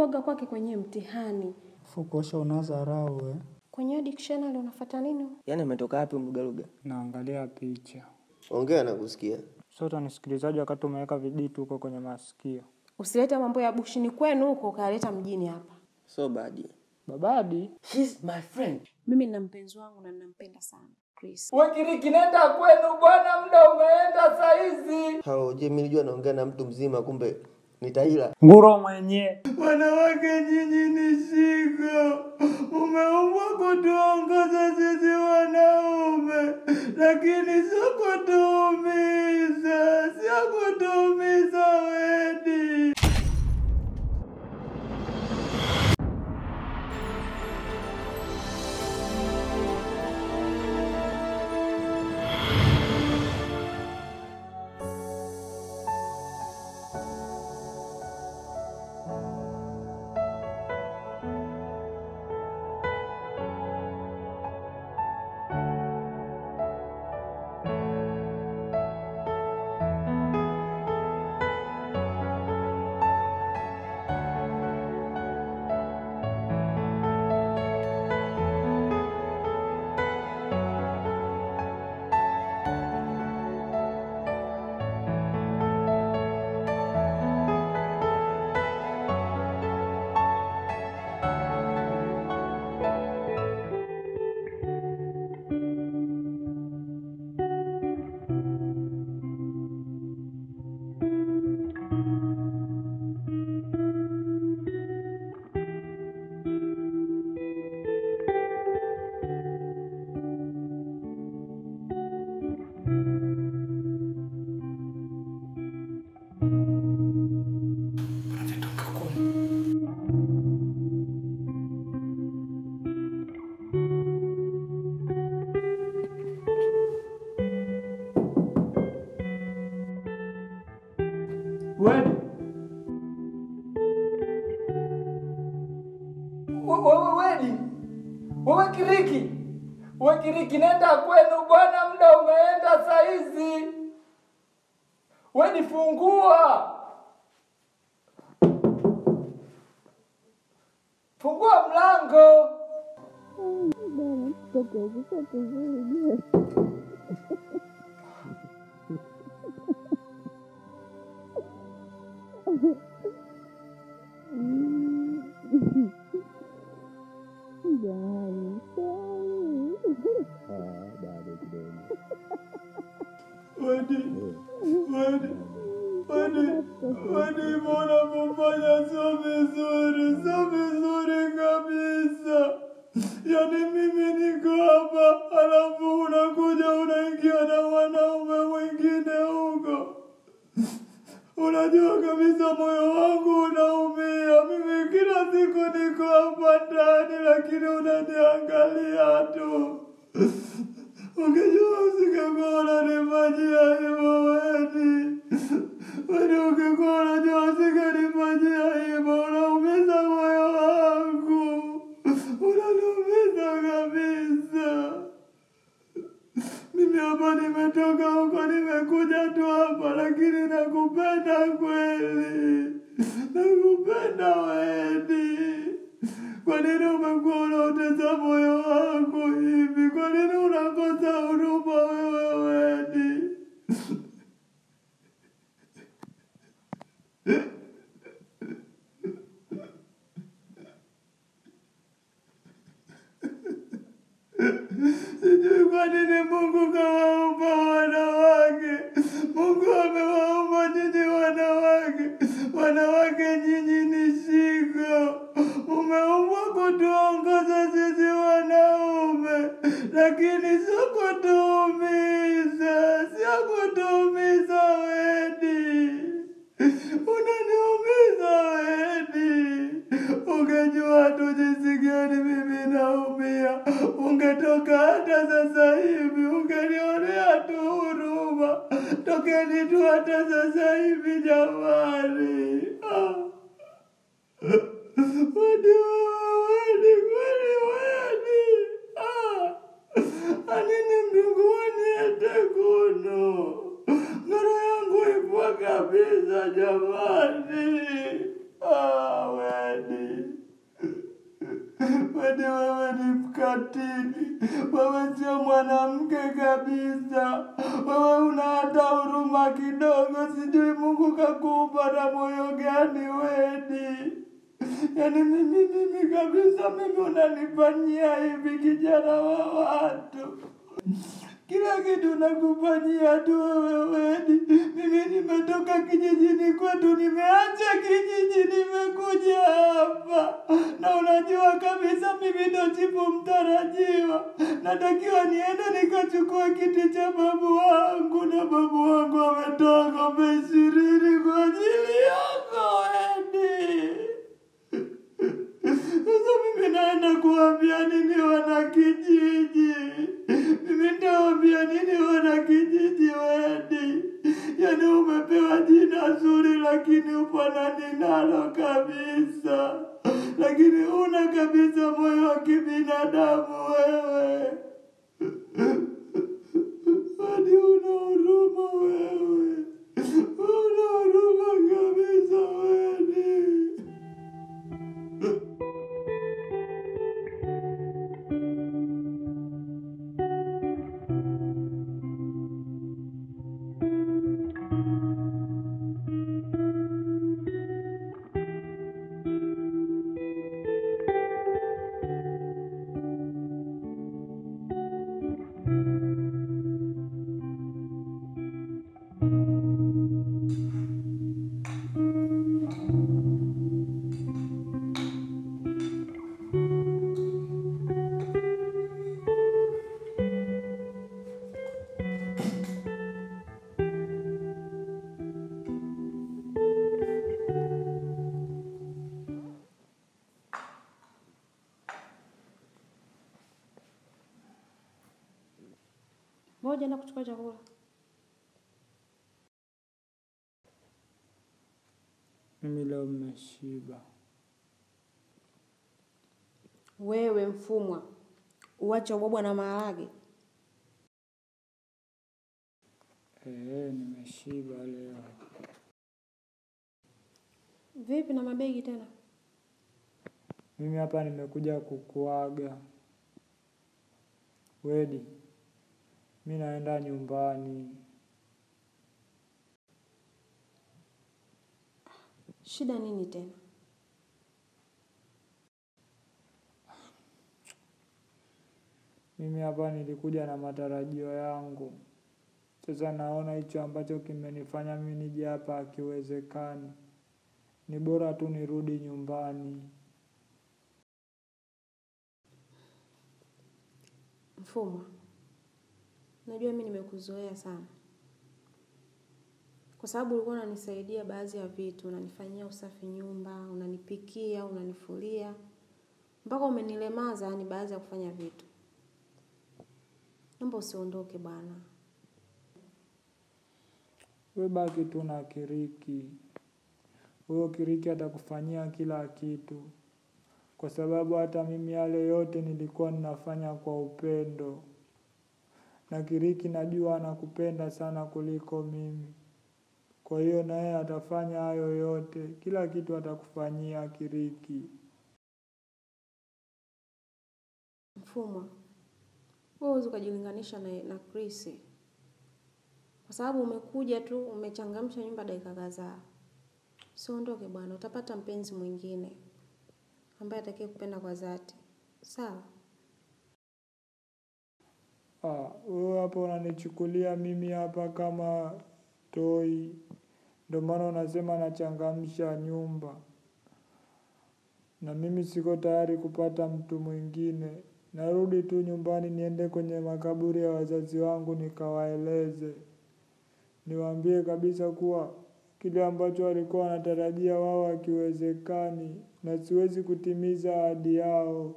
kuaga kwake kwenye mtihani. Fukosha unadharau we. Kwenye hiyo dictionary unafuata nini? Yaani ametoka wapi mlugaluga? Naangalia picha. Ongea na kusikia. Sasa nisikilizaji wakati umeweka viditu huko kwenye masikio. Usilete mambo ya bushini kwenu huko ukayaleta mjini hapa. So bad. Babadi, She's my friend. Mimi nina mpenzi wangu na ninampenda sana. Chris. Wekiriki, nenda kwenu bwana, muda umeenda saizi. Hao je, mimi nilijua naongea na mtu mzima kumbe ni Taila. nguro mwenye. Wanawake nyinyi ni shiko, umeumbwa kutuongoza sisi wanaume, lakini sio kutuumiza, sio kutuumiza wedi. Wedi. We- Wewe Wedi. Wewe Kiriki. Wewe Kiriki nenda kwenu bwana, muda umeenda saizi. Wedi fungua. Fungua mlango. Wedi. Wedi. Wedi. Wedi, mbona kufanya sio vizuri, sio vizuri kabisa. Yaani mimi niko hapa, alafu unakuja unaingia na mwanaume mwingine huko. Unajua kabisa moyo wangu unaumia. Mimi kila siku niko hapa ndani, lakini unaniangalia tu. Ungejua usingekuwa unanifanyia hivyo Wedi. Wedi, ungekuwa unajua usingenifanyia hivyo. Unaumiza moyo wangu, unaniumiza kabisa. Mimi hapa nimetoka huko, nimekuja tu hapa, lakini nakupenda kweli, nakupenda Wedi. Kwa nini umekuwa unautesa moyo wangu hivi? Kwa nini unakosa huruma wewe Wedi? Sijui kwa nini Mungu kawaumba wanawake. Mungu amewaumba nyinyi wanawake. Wanawake nyinyi ni shiko. Umeumbwa kutuongoza sisi wanaume, lakini sio kutuumiza, sio kutuumiza Wedi. Unaniumiza Wedi. Ungejua tu jinsi gani mimi naumia, ungetoka hata sasa hivi, ungenionea tu huruma. Tokeni tu hata sasa hivi jamani. Ah. Wedi wewe, Wedi, kweli Wedi. Ah. Anini mdungu waniete kuno. Ngoro yangu ipo kabisa jamani. Ah, Wedi. Wedi wewe ni mkatili, wewe sio mwanamke kabisa, wewe una hata huruma kidogo. Sijui Mungu kakupa na moyo gani Wedi? Yaani mimi mimi kabisa, mimi unanifanyia hivi, kijana wa watu kila kitu nakufanyia tu wewe Wedi. Mimi nimetoka kijijini kwetu, nimeacha kijiji, nimekuja hapa, na unajua kabisa mimi ndo chifu mtarajiwa. Natakiwa niende nikachukua kiti cha babu wangu, na babu wangu ametoa ng'ombe ishirini kwa ajili yako Wedi. Sasa mimi naenda kuambia nini wana kijiji? Mimi nitawaambia nini wana kijiji Wedi? Yaani umepewa jina zuri lakini ufanani nalo kabisa, lakini una kabisa moyo wa kibinadamu wewe. Wedi una huruma wewe, una huruma kabisa Wedi. Mbona hujaenda kuchukua chakula? Mimi leo mmeshiba. Wewe mfumwa, uache ubwabwa na maharage. Eh, nimeshiba leo. Vipi na mabegi tena? Mimi hapa nimekuja kukuaga. Wedi, mi naenda nyumbani. Shida nini tena? Mimi hapa nilikuja na matarajio yangu. Sasa naona hicho ambacho kimenifanya mimi nije hapa hakiwezekani. Ni bora tu nirudi nyumbani. Mfumwa, najua mi nimekuzoea sana, kwa sababu ulikuwa unanisaidia baadhi ya vitu, unanifanyia usafi nyumba, unanipikia, unanifulia, mpaka umenilemaza yani baadhi ya kufanya vitu. Naomba usiondoke bwana. We baki tu na Kiriki. Huyo Kiriki atakufanyia kila kitu, kwa sababu hata mimi yale yote nilikuwa ninafanya kwa upendo, na Kiriki najua anakupenda sana kuliko mimi. Kwa hiyo na yeye atafanya hayo yote, kila kitu atakufanyia Kiriki. Mfumwa, wewe huwezi ukajilinganisha na, na Chris kwa sababu umekuja tu umechangamsha nyumba dakika kadhaa. Usiondoke bwana, utapata mpenzi mwingine ambaye atakaye kupenda kwa dhati, sawa? Ah, wewe hapa unanichukulia mimi hapa kama toi, ndio maana unasema nachangamsha nyumba, na mimi siko tayari kupata mtu mwingine. Narudi tu nyumbani, niende kwenye makaburi ya wazazi wangu nikawaeleze, niwaambie kabisa kuwa kile ambacho walikuwa wanatarajia wao hakiwezekani, na siwezi kutimiza ahadi yao.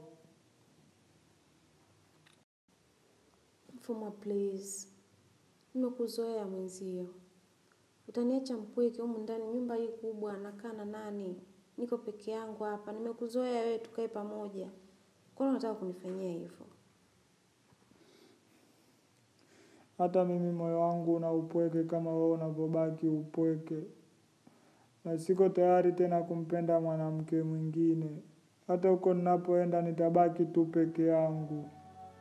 Mfumwa, please, nimekuzoea mwenzio, utaniacha mpweke humu ndani? Nyumba hii kubwa, nakaa na nani? Niko peke yangu hapa, nimekuzoea wewe, tukae pamoja. Kwa nini unataka kunifanyia hivyo? Hata mimi moyo wangu una upweke kama wewe unavyobaki upweke, na siko tayari tena kumpenda mwanamke mwingine. hata huko ninapoenda nitabaki tu peke yangu.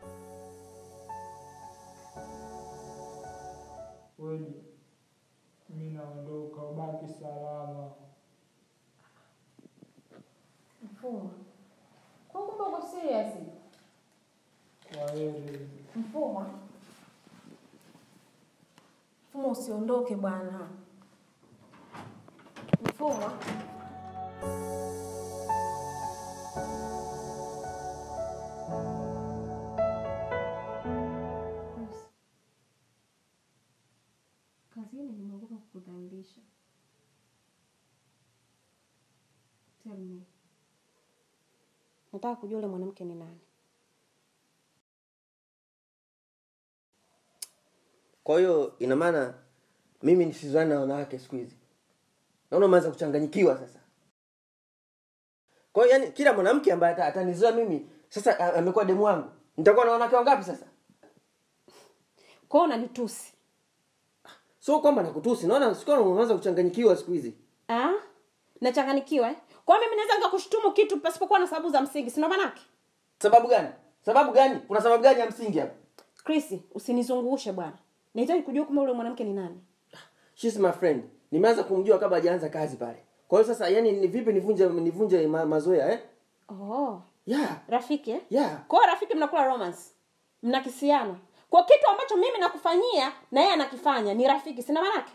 Kweli mi naondoka, ubaki salama. Mfuma, kwa kumbe uko serious? Kwa heri. Mfuma, Mfuma, usiondoke bwana. Mfuma, kazini nimeogopa kukudhalilisha. Tell me. Nataka kujua yule mwanamke ni nani. Kwa hiyo ina maana mimi nisizani na wanawake siku hizi. Naona umeanza kuchanganyikiwa sasa. Kwa hiyo yani kila mwanamke ambaye ata- atanizoea mimi sasa a- amekuwa demu wangu. Nitakuwa na wanawake wangapi sasa? Kwao unanitusi. Sio kwamba nakutusi, naona sikuwa umeanza kuchanganyikiwa siku hizi. Ah? Nachanganikiwa eh? Kwa hiyo mimi naweza nikakushtumu kitu pasipokuwa na sababu za msingi, si ndo manake? Sababu gani? Sababu gani? Kuna sababu gani ya msingi hapa? Chris, usinizungushe bwana. Nahitaji kujua kama yule mwanamke ni nani. She's my friend. Nimeanza kumjua kabla hajaanza kazi pale. Kwa hiyo sasa yani ni vipi nivunje nivunje ma, mazoea eh? Oh, Yeah. rafiki eh? Yeah. Kwa hiyo rafiki mnakula romance. Mnakisiana. Kwa kitu ambacho mimi nakufanyia na yeye anakifanya ni rafiki, sina manake?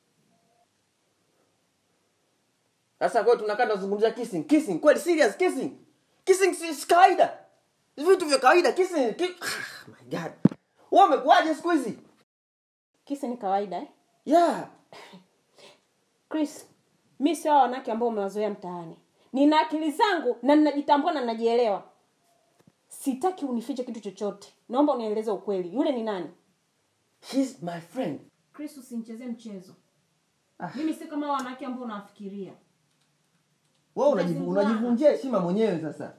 Sasa kwa hiyo tunakaa tunazungumzia kissing. Kissing kweli serious kissing. Kissing si si kawaida. Ni vitu vya kawaida kissing. Ki... Ah, my god. Wewe umekuaje siku hizi? Kisi ni kawaida eh? Yeah. Chris, mi sio hao wanawake ambao umewazoea mtaani. Nina akili zangu na ninajitambua na ninajielewa. Sitaki unifiche kitu chochote. Naomba unieleze ukweli. Yule ni nani? She's my friend. Chris, usinichezee mchezo. Mimi si kama hao wanawake ambao unawafikiria. Wewe unajivu- Utazingua. unajivunjia heshima mwenyewe sasa.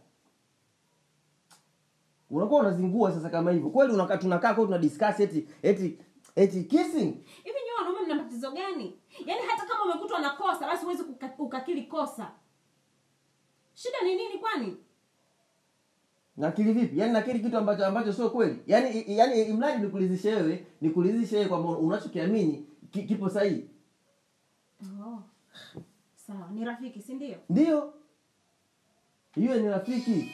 Unakuwa unazingua sasa kama hivyo. Kweli unakaa tunakaa kwa tuna discuss eti eti eti kissing. Hivi nyewe wanaume mna matatizo gani? Yaani hata kama umekutwa na kosa basi huwezi kuka- ukakili kosa. Shida ni nini kwani? nakili vipi yaani nakili kitu ambacho ambacho sio kweli yaani i- yaani imradi nikulizishe wewe nikulizishe wewe kwamba unachokiamini ki, kipo sahihi Oh. Sawa, ni rafiki, si ndio? ndio hiyo ni rafiki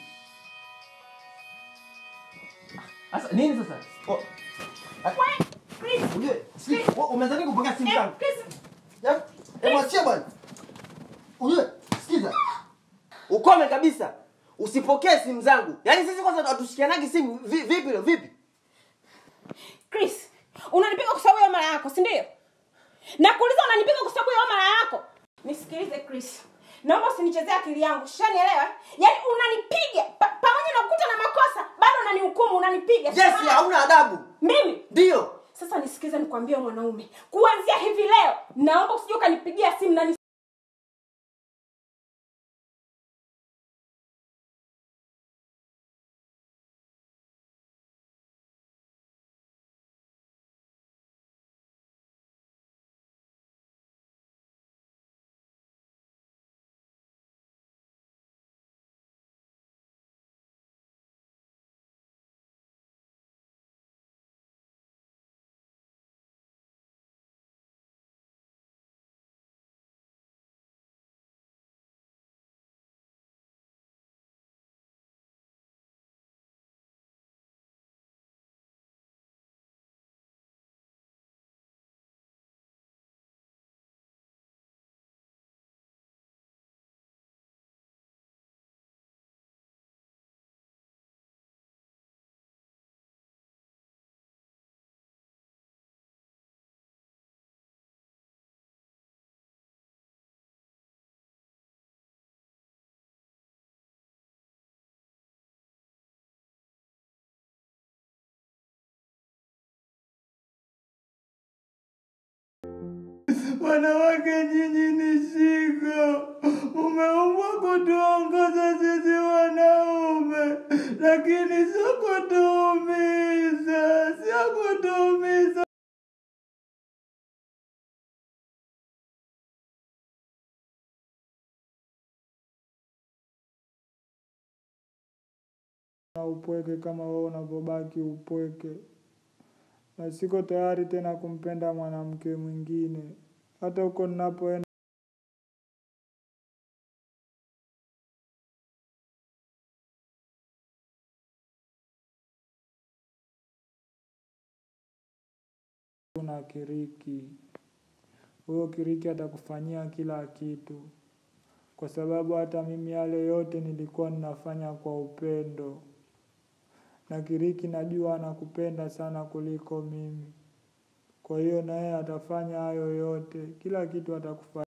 sasa nini sasa oh. ah, Chris, ujue si- wewe umezani kupokea simu eh, zangu Chris, Ya- eh, mwachie bwana ujue sikiza ukome kabisa usipokee simu zangu yaani sisi kwanza hatushikianagi simu Vi- vipi leo vipi Chris, unanipiga kwa sababu ya mara yako, si ndio? Nakuuliza unanipiga kwa sababu ya mara yako. Nisikilize Chris. Naomba usinichezee akili yangu. Shanielewa? Yaani unanipiga pa, pamoja na kukuta na makosa, bado unanihukumu, unanipiga. yes Sawa? hauna adabu Mimi ndio sasa nisikize nikwambie mwanaume. Kuanzia hivi leo, naomba usije ukanipigia simu na Wanawake nyinyi ni shiko, umeumbwa kutuongoza sisi wanaume, lakini sio kutuumiza, sio kutuumiza. na upweke kama wewe unavyobaki upweke, na siko tayari tena kumpenda mwanamke mwingine hata huko ninapoenda. na Kiriki. Huyo Kiriki atakufanyia kila kitu, kwa sababu hata mimi yale yote nilikuwa ninafanya kwa upendo, na Kiriki najua anakupenda sana kuliko mimi. Kwa hiyo naye atafanya hayo yote, kila kitu atakufanyia.